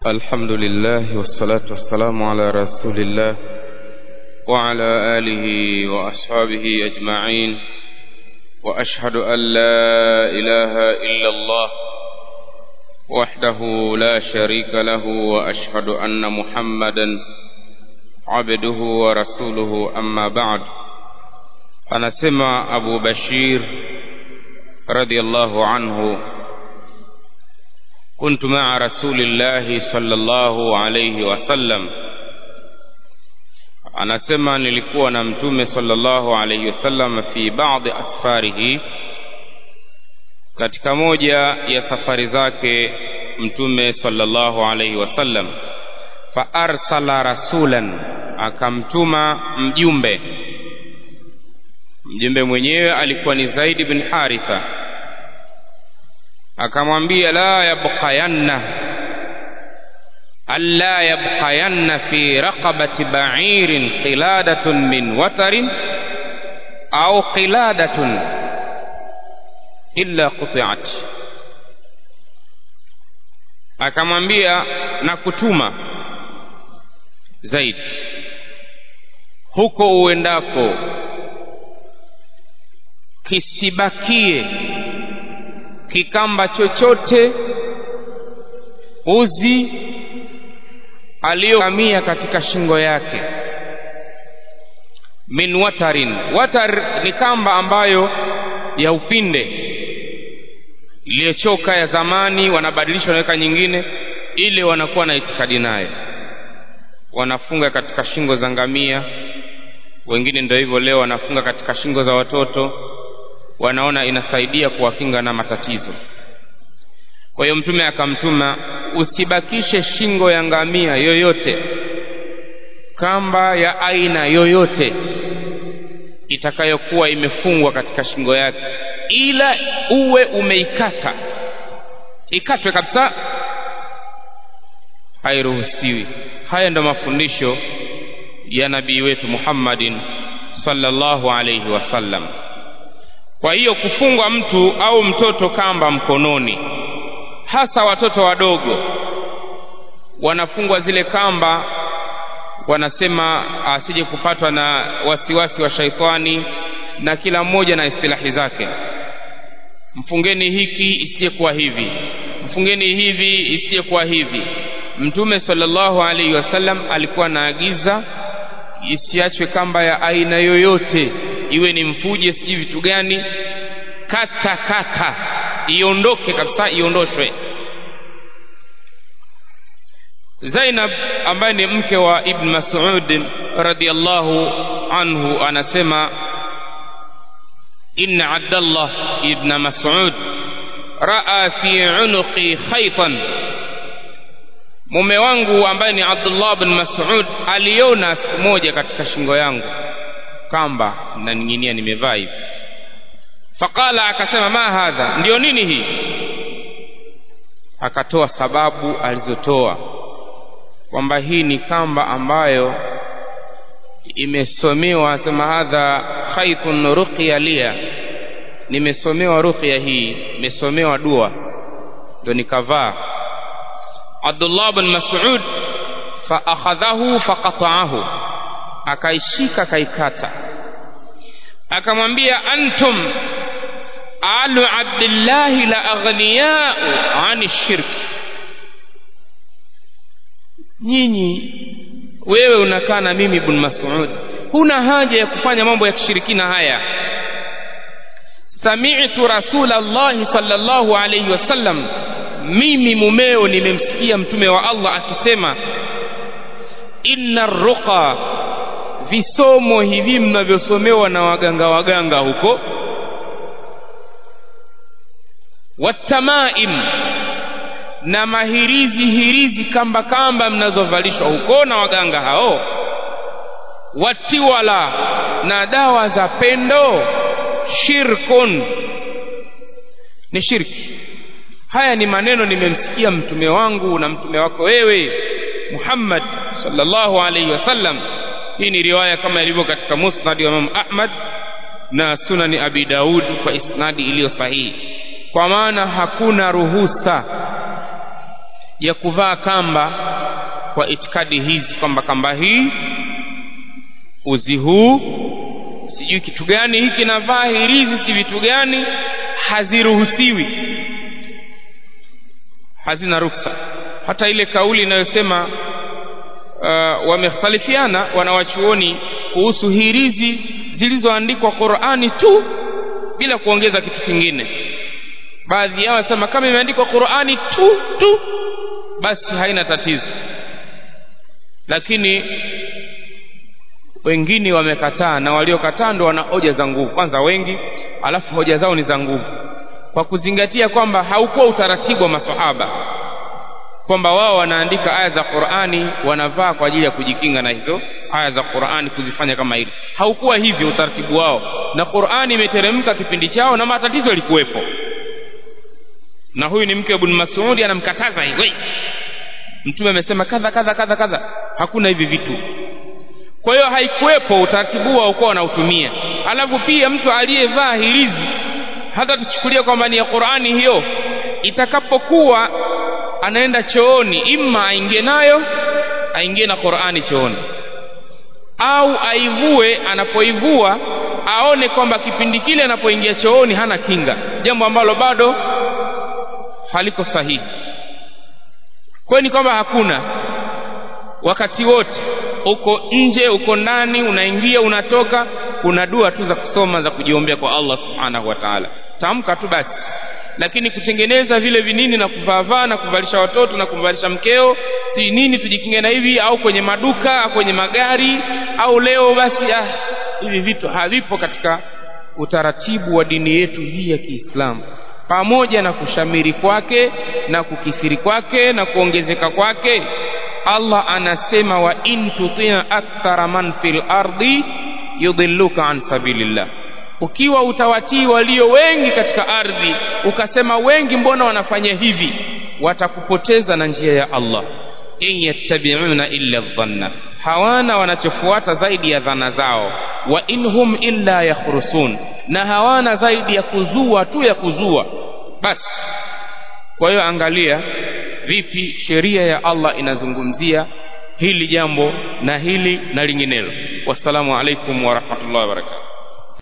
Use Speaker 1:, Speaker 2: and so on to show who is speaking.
Speaker 1: الحمد لله والصلاة والسلام على رسول الله وعلى آله وأصحابه أجمعين وأشهد أن لا إله إلا الله وحده لا شريك له وأشهد أن محمدا عبده ورسوله أما بعد anasema Abu Bashir radhiallahu anhu كنت مع رسول الله صلى الله عليه وسلم anasema nilikuwa na mtume sallallahu alayhi wasallam fi baadhi asfarihi katika moja ya safari zake mtume sallallahu alayhi wasallam fa arsala rasulan akamtuma mjumbe mjumbe mwenyewe alikuwa ni Zaid bin Haritha akamwambia la yabqayanna alla yabqayanna fi raqabati ba'irin qiladatun min watarin au qiladatun illa quti'at akamwambia na kutuma Zaid huko uendako kisibakie kikamba chochote uzi aliyokamia katika shingo yake min watarin watar ni kamba ambayo ya upinde iliyochoka ya zamani wanabadilisha wanaweka nyingine ile wanakuwa na itikadi nayo wanafunga katika shingo za ngamia wengine ndio hivyo leo wanafunga katika shingo za watoto wanaona inasaidia kuwakinga na matatizo kwa hiyo mtume akamtuma usibakishe shingo ya ngamia yoyote kamba ya aina yoyote itakayokuwa imefungwa katika shingo yake ila uwe umeikata ikatwe kabisa hairuhusiwi haya ndo mafundisho ya nabii wetu Muhammadin sallallahu alayhi wasallam kwa hiyo kufungwa mtu au mtoto kamba mkononi hasa watoto wadogo wanafungwa zile kamba wanasema asije kupatwa na wasiwasi wa shaitani na kila mmoja na istilahi zake mfungeni hiki isije kuwa hivi mfungeni hivi isije kuwa hivi mtume sallallahu alaihi wasallam alikuwa anaagiza isiachwe kamba ya aina yoyote iwe ni mfuje sijui vitu gani kata kata iondoke kabisa iondoshwe Zainab ambaye ni mke wa Ibn Mas'ud radiyallahu anhu anasema inna Abdullah ibn Mas'ud raa fi unuqi khaytan mume wangu ambaye ni Abdullah ibn Mas'ud aliona siku moja katika shingo yangu kamba na ninginia nimevaa hivi faqala akasema ma hadha ndio nini hii akatoa sababu alizotoa kwamba hii ni kamba ambayo imesomewa asema hadha khaytun ruqya lia nimesomewa ruqya hii nimesomewa dua ndio nikavaa Abdullah bin Mas'ud fa akhadhahu faqata'ahu akaishika kaikata akamwambia antum alu abdillahi la aghniyau ani shirki nyinyi wewe unakaa na mimi ibn Mas'ud huna haja ya kufanya mambo ya kishirikina haya sami'tu rasulallahi sallallahu alayhi wasallam mimi mumeo nimemsikia mtume wa Allah akisema inna ruqa visomo hivi mnavyosomewa na waganga waganga huko watamaim na mahirizi hirizi kamba kamba mnazovalishwa huko na waganga hao watiwala na dawa za pendo shirkun ni shirki haya ni maneno nimemsikia mtume wangu na mtume wako wewe Muhammad sallallahu alaihi wasallam hii ni riwaya kama ilivyo katika musnad wa Imam Ahmad na sunani Abi Daud kwa isnadi iliyo sahihi kwa maana hakuna ruhusa ya kuvaa kamba kwa itikadi hizi kwamba kamba hii uzi huu sijui kitu gani hiki navaa hirizi si vitu gani haziruhusiwi hazina ruksa hata ile kauli inayosema uh, wamekhtalifiana wanawachuoni kuhusu hirizi zilizoandikwa qurani tu bila kuongeza kitu kingine baadhi yao wanasema kama imeandikwa qurani tu tu basi haina tatizo lakini wengine wamekataa na waliokataa ndo wana hoja za nguvu kwanza wengi alafu hoja zao ni za nguvu kwa kuzingatia kwamba haukuwa utaratibu wa masahaba kwamba wao wanaandika aya za qurani wanavaa kwa ajili ya kujikinga na hizo aya za qurani kuzifanya kama hili haukuwa hivyo utaratibu wao na qurani imeteremka kipindi chao na matatizo yalikuwepo na huyu ni mke wa ibn masudi anamkataza hivi mtume amesema kadha kadha kadha kadha hakuna hivi vitu kwa hiyo haikuwepo utaratibu wao kuwa wanautumia alafu pia mtu aliyevaa hirizi hata tuchukulie kwamba ni ya qurani hiyo itakapokuwa anaenda chooni imma aingie nayo aingie na qurani chooni au aivue anapoivua aone kwamba kipindi kile anapoingia chooni hana kinga jambo ambalo bado haliko sahihi kwayo ni kwamba hakuna wakati wote uko nje uko ndani unaingia unatoka kuna dua tu za kusoma za kujiombea kwa allah subhanahu wa taala tamka tu basi lakini kutengeneza vile vinini na kuvaavaa na kuvalisha watoto na kumvalisha mkeo si nini tujikinge na hivi au kwenye maduka au kwenye magari au leo basi ah, hivi vitu havipo katika utaratibu wa dini yetu hii ya kiislamu pamoja na kushamiri kwake na kukithiri kwake na kuongezeka kwake allah anasema wa in tutia akthara man fil ardi yudhilluka an sabilillah ukiwa utawatii walio wengi katika ardhi ukasema wengi mbona wanafanya hivi watakupoteza na njia ya allah in yattabi'una illa dhanna hawana wanachofuata zaidi ya dhana zao wa inhum illa yakhrusun na hawana zaidi ya kuzua tu ya kuzua basi kwa hiyo angalia vipi sheria ya allah inazungumzia hili jambo na hili na linginelo wassalamu alaikum warahmatullahi wabarakatuh